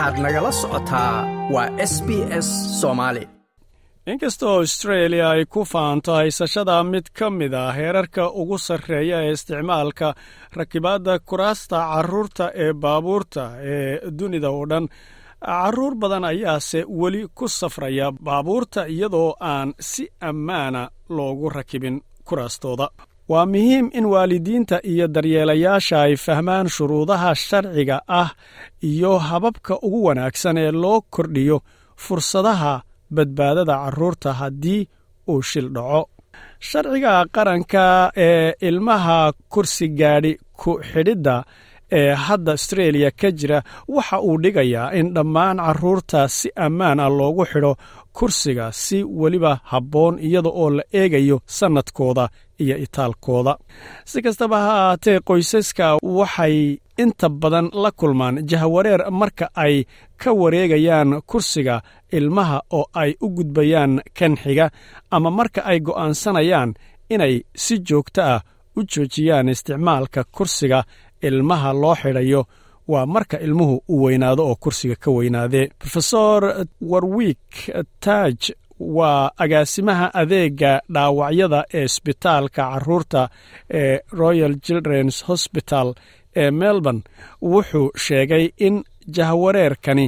waxaad nagala socotaa waa s b s soomaali inkastoo austreeliya ay ku faanto haysashada mid ka mid a heerarka ugu sarreeya ee isticmaalka rakibaadda kuraasta carruurta ee baabuurta ee dunida oo dhan carruur badan ayaase weli ku safraya baabuurta iyadoo aan si ammaana loogu rakibin kuraastooda waa muhiim in waalidiinta iyo daryeelayaasha ay fahmaan shuruudaha sharciga ah iyo hababka ugu wanaagsan ee loo kordhiyo fursadaha badbaadada carruurta haddii uu shil dhaco sharciga qaranka ee ilmaha kursi gaadhi ku xidhidda ee hadda astreeliya ka jira waxa uu dhigayaa in dhammaan carruurta si ammaan ah loogu xidho kursiga si weliba habboon iyada oo la eegayo sannadkooda iyo itaalkooda si kastaba ha ahaatee qoysaska waxay inta badan la kulmaan jahwareer marka ay ka wareegayaan kursiga ilmaha oo ay u gudbayaan kan xiga ama marka ay go'aansanayaan inay si joogto ah u joojiyaan isticmaalka kursiga ilmaha loo xidhayo waa marka ilmuhu uu weynaado oo kursiga ka weynaadee rofesor warwick taaj waa agaasimaha adeega dhaawacyada ee isbitaalka carruurta ee royal childrens hosbital ee melbourne wuxuu sheegay in jahwareerkani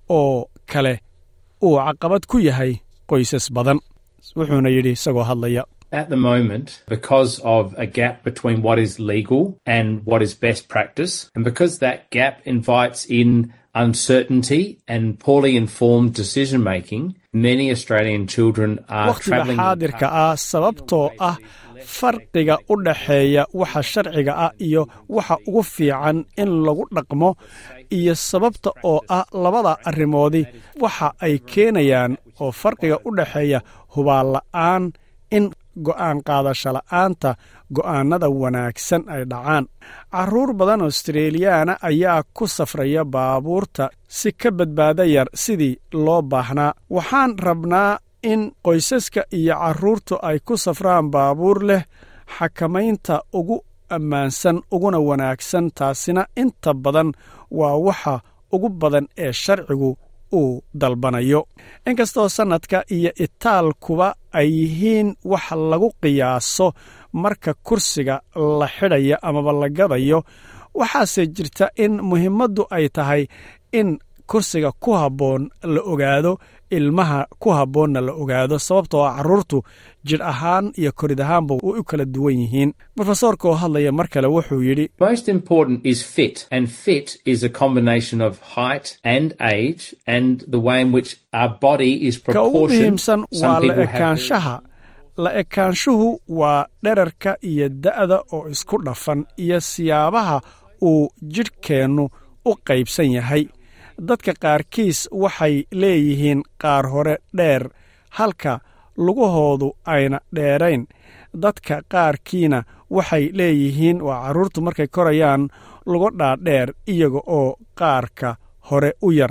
oo kale uu caqabad ku yahay qoysas badan wuxuuna yidhi isagoo hadlaya At the moment, because of a gap between what is legal and what is best practice, and because that gap invites in uncertainty and poorly informed decision making, many Australian children are wakhtiga travelling. xaadirka ah sababtoo ah farqiga u dhaxeeya waxa sharciga ah iyo waxa ugu fiican in lagu dhaqmo iyo sababta oo ah labada arrimoodii waxa ay keenayaan oo farqiga u dhaxeeya hubaalla'aan in go'aan qaadasho la'aanta go'aannada wanaagsan ay dhacaan carruur badan australiyaana ayaa ku safraya baabuurta si ka badbaada yar sidii loo baahnaa waxaan rabnaa in qoysaska iyo carruurtu ay ku safraan baabuur leh xakamaynta ugu ammaansan uguna wanaagsan taasina inta badan waa waxa ugu badan ee sharcigu uu dalbanayo inkastoo sannadka iyo itaalkuba ay yihiin wax lagu qiyaaso marka kursiga la xidhaya amaba la gadayo waxaase jirta in muhiimaddu ay tahay in kursiga ku habboon la ogaado ilmaha ku habboonna la ogaado sababtoo ah carruurtu jidh ahaan iyo korid ahaanba way u kala duwan yihiin rofesoorka oo hadlaya mar kale wuxuu yidhi Most important is fit, and fit is a combination of height and age and the way in which our body is ka ugu proportioned. muhiimsan waa Some la people have ekaanshaha la ekaanshuhu waa dherarka iyo da'da oo isku dhafan iyo siyaabaha uu jidhkeennu u qaybsan yahay dadka qaarkiis waxay leeyihiin qaar hore dheer halka lugahoodu ayna dheerayn dadka qaarkiina waxay leeyihiin waa carruurtu markay korayaan lugo dhaadheer iyaga oo qaarka hore u yar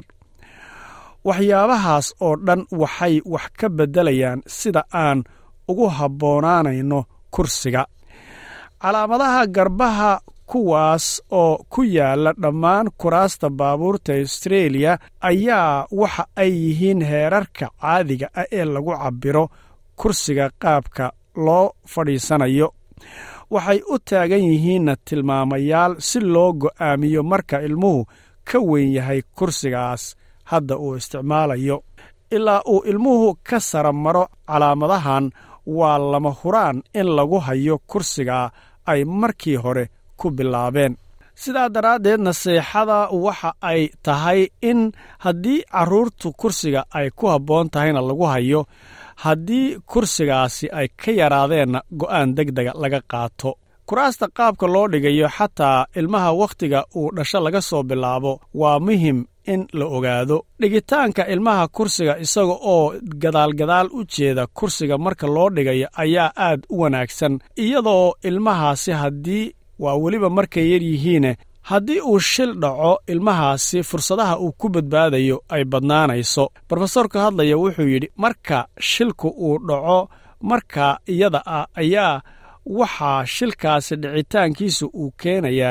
waxyaabahaas oo dhan waxay wax ka beddelayaan sida aan ugu habboonaanayno kursiga calaamadaha garbaha kuwaas oo ku yaalla dhammaan kuraasta baabuurta astreeliya ayaa waxa ay yihiin heerarka caadiga ah ee lagu cabbiro kursiga qaabka loo fadhiisanayo waxay u taagan yihiinna tilmaamayaal si loo go'aamiyo marka ilmuhu ka weyn yahay kursigaas hadda uu isticmaalayo ilaa uu ilmuhu ka sara maro calaamadahan waa lama huraan in lagu hayo kursiga ay markii hore ku bilaabeen sidaa daraaddeed naseexada waxa ay tahay in haddii carruurtu kursiga ay ku habboon tahayna lagu hayo haddii kursigaasi ay ka yaraadeenna go'aan deg dega laga qaato kuraasta qaabka loo dhigayo xataa ilmaha wakhtiga uu dhasho laga soo bilaabo waa muhim in la ogaado dhigitaanka ilmaha kursiga isaga oo gadaalgadaal u jeeda kursiga marka loo dhigayo ayaa aad u wanaagsan iyadoo ilmahaasi haddii waa weliba markay yar yihiine haddii uu shil dhaco ilmahaasi fursadaha uu ku badbaadayo ay badnaanayso rofesorka hadlaya wuxuu yidhi marka shilku uu dhaco marka iyada ah ayaa waxaa shilkaasi dhicitaankiisa uu keenayaa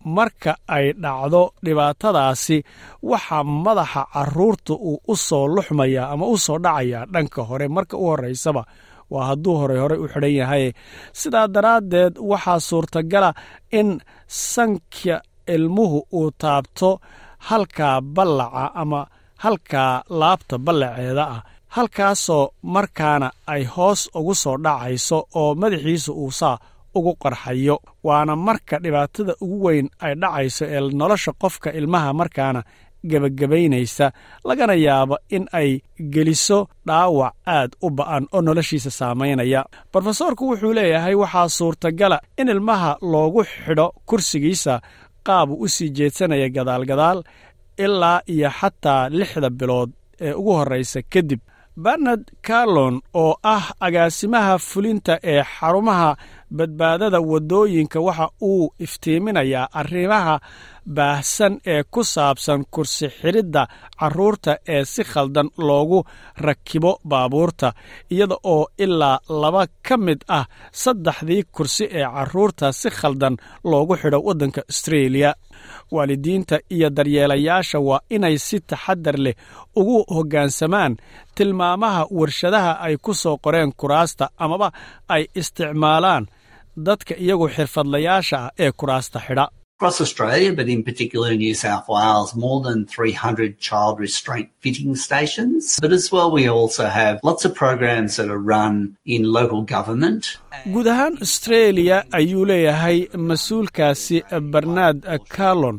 marka ay dhacdo dhibaatadaasi waxaa madaxa carruurta uu u soo luxmayaa ama u soo dhacayaa dhanka hore marka u horraysaba waa hadduu horey horey u xidhan yahay sidaa daraaddeed waxaa suurtagala in sanka ilmuhu uu taabto halkaa ballaca ama halkaa laabta ballaceeda ah halkaasoo markaana ay hoos ugu soo dhacayso oo madaxiisa uu saa ugu qarxayo waana marka dhibaatada ugu weyn ay dhacayso ee nolosha qofka ilmaha markaana gebagabaynaysa lagana yaabo in ay geliso dhaawac aad u ba'an oo noloshiisa saamaynaya brofesoorku wuxuu leeyahay waxaa suurtagala in ilmaha loogu xidho kursigiisa qaabu u sii jeedsanaya gadaalgadaal ilaa iyo xataa lixda bilood ee ugu horraysa kadib bernard carlon oo ah agaasimaha fulinta ee xarumaha badbaadada waddooyinka waxa uu iftiiminayaa arrimaha baahsan ee ku saabsan kursi xidhidda carruurta ee si khaldan loogu rakibo baabuurta iyada oo ilaa laba ka mid ah saddexdii kursi ee carruurta si khaldan loogu xidho waddanka astreeliya waalidiinta iyo daryeelayaasha waa inay si taxadar leh ugu hoggaansamaan tilmaamaha warshadaha ay ku soo qoreen kuraasta amaba ay isticmaalaan dadka iyagu xirfadlayaasha ah ee kuraasta xidha Across Australia, but in particular in New South Wales, more than 300 child restraint fitting stations. But as well, we also have lots of programs that are run in local government. guud ahaan australia ayuu leeyahay mas-uulkaasi bernard carlon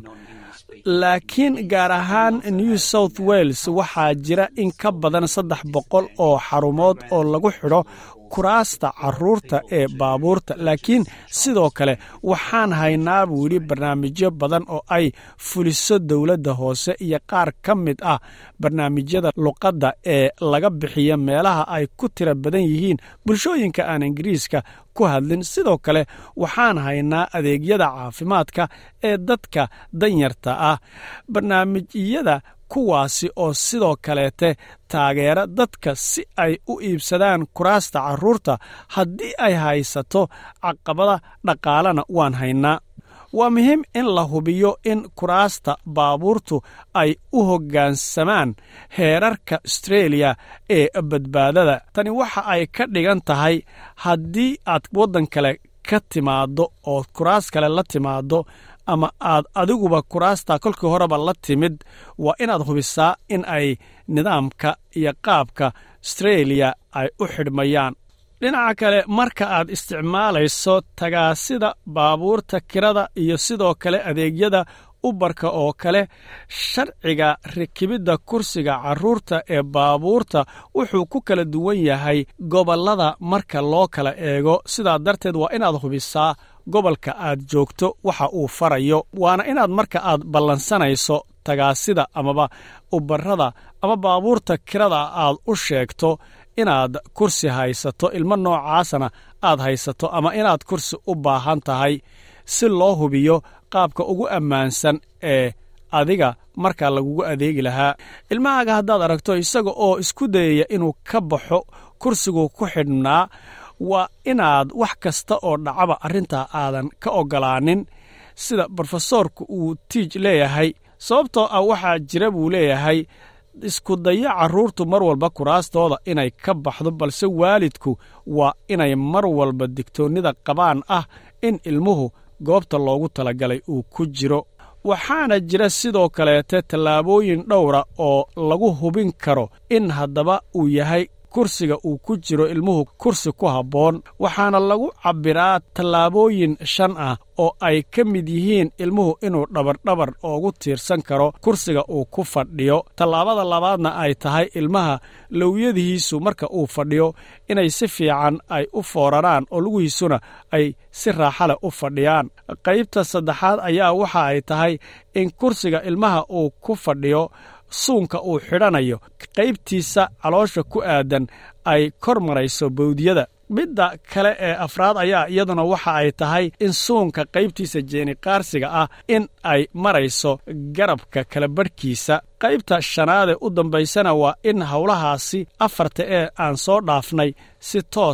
laakiin gaar ahaan new south wales waxaa jira in ka badan saddex boqol oo xarumood oo lagu xidho kuraasta carruurta ee baabuurta laakiin sidoo kale waxaan haynaa buu yidhi barnaamijyo badan oo ay fuliso dowladda hoose iyo qaar ka mid ah barnaamijyada luqadda ee laga bixiya meelaha ay ku tira badan yihiin bulshooyinka aan ingiriiska ku hadlin sidoo kale waxaan haynaa adeegyada caafimaadka ee dadka danyarta ah barnaamijyada kuwaasi oo sidoo kaleete taageera dadka si ay u iibsadaan kuraasta carruurta haddii ay haysato caqabada dhaqaalena waan haynaa waa muhiim in la hubiyo in kuraasta baabuurtu ay u hoggaansamaan heerarka astreeliya ee badbaadada tani waxa ay ka dhigan tahay haddii aad waddan kale ka timaaddo oo kuraas kale la timaaddo ama aad adiguba kuraasta kolkii horeba la timid waa inaad hubisaa in ay nidaamka iyo qaabka astreeliya ay u xidhmayaan dhinaca kale marka aad isticmaalayso tagaasida baabuurta kirada iyo sidoo kale adeegyada ubarka oo kale sharciga rakibidda kursiga carruurta ee baabuurta wuxuu ku kala duwan yahay gobollada marka loo kala eego sidaa darteed waa inaad hubisaa gobolka aad joogto waxa uu farayo waana inaad marka aad ballansanayso tagaasida amaba ubarada ama baabuurta kirada aad u sheegto inaad kursi haysato ilmo noocaasana aad haysato ama inaad kursi u baahan tahay si loo hubiyo qaabka ugu ammaansan ee adiga markaa lagugu adeegi lahaa ilmahaaga haddaad aragto isaga oo isku dayaya inuu ka baxo kursigu ku xidhnaa waa inaad wax kasta oo dhacaba arrintaa aadan ka oggolaanin sida brofesoorku uu tiij leeyahay sababtoo ah waxaa jira buu leeyahay isku dayo carruurtu mar walba kuraastooda inay ka baxdo balse waalidku waa inay mar walba digtoonnida qabaan ah in ilmuhu goobta loogu talagalay uu ku jiro waxaana jira sidoo kaleete tallaabooyin dhowra oo lagu hubin karo in haddaba uu yahay kursiga uu ku jiro ilmuhu kursi ku habboon waxaana lagu cabbiraa tallaabooyin shan ah oo ay ka mid yihiin ilmuhu inuu dhabardhabar oogu tiirsan karo kursiga uu ku fadhiyo tallaabada labaadna ay tahay ilmaha lowyadihiisu marka uu fadhiyo inay si fiican ay u fooraraan oo lugihiisuna ay si raaxa leh u fadhiyaan qaybta saddexaad ayaa waxa ay tahay in kursiga ilmaha uu ku fadhiyo suunka uu xidhanayo qaybtiisa caloosha ku aadan ay kor marayso bawdiyada midda kale ee afraad ayaa iyaduna waxa ay tahay in suunka qaybtiisa jeeniqaarsiga ah in ay marayso garabka kala badhkiisa qaybta shanaadee u dambaysana waa in howlahaasi afarta ee aan soo dhaafnay si toosa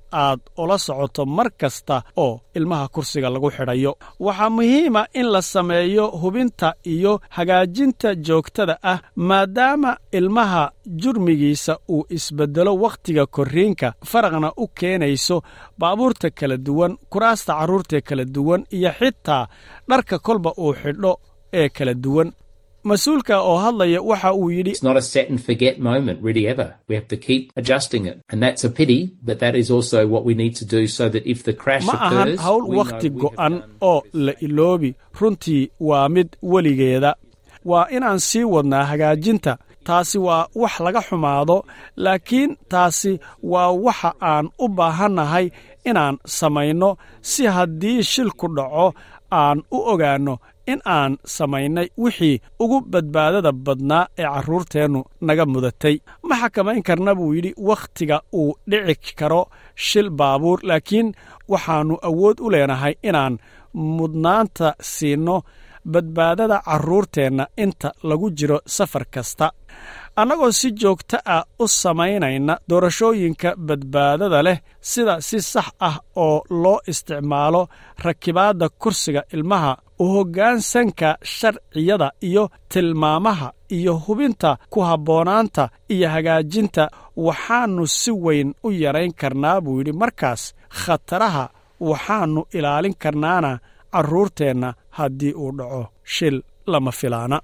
aad ula socoto mar kasta oo ilmaha kursiga lagu xidhayo waxaa muhiima in la sameeyo hubinta iyo hagaajinta joogtada ah maadaama ilmaha jurmigiisa uu isbeddelo wakhtiga korriinka faraqna u keenayso baabuurta kala duwan kuraasta carruurta kala duwan iyo xitaa dharka kolba uu xidho ee kala duwan mas-uulka oo hadlaya waxa uu yidhi It's not a set and forget moment, really, ever. We have to keep adjusting it. And that's a pity, but that is also what we need to do so that if the crash ma ahan occurs, hawl we know wakhti we have go'an done oo la iloobi runtii waa mid weligeeda waa inaan sii wadnaa hagaajinta taasi waa wax laga xumaado laakiin taasi waa waxa aan u baahannahay inaan samayno si haddii shilku dhaco aan u ogaanno in aan samaynay wixii ugu badbaadada badnaa ee carruurteennu naga mudatay ma xakamayn karna buu yidhi wakhtiga uu dhici karo shil baabuur laakiin waxaannu awood u leenahay inaan mudnaanta siinno badbaadada carruurteenna inta lagu jiro safar kasta annagoo si joogto ah u samaynayna doorashooyinka badbaadada leh sida si sax ah oo loo isticmaalo rakibaadda kursiga ilmaha u hoggaansanka sharciyada iyo tilmaamaha iyo hubinta ku habboonaanta iyo hagaajinta waxaannu si weyn u yarayn karnaa buu yidhi markaas khataraha waxaannu ilaalin karnaana carruurteenna haddii uu dhaco shil lama filaana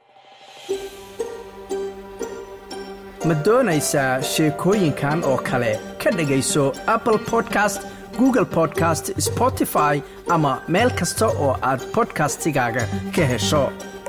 ma doonaysaa sheekooyinkan oo kale ka dhegayso apple podcast google podcast spotify ama meel kasta oo aad bodkastigaaga ka hesho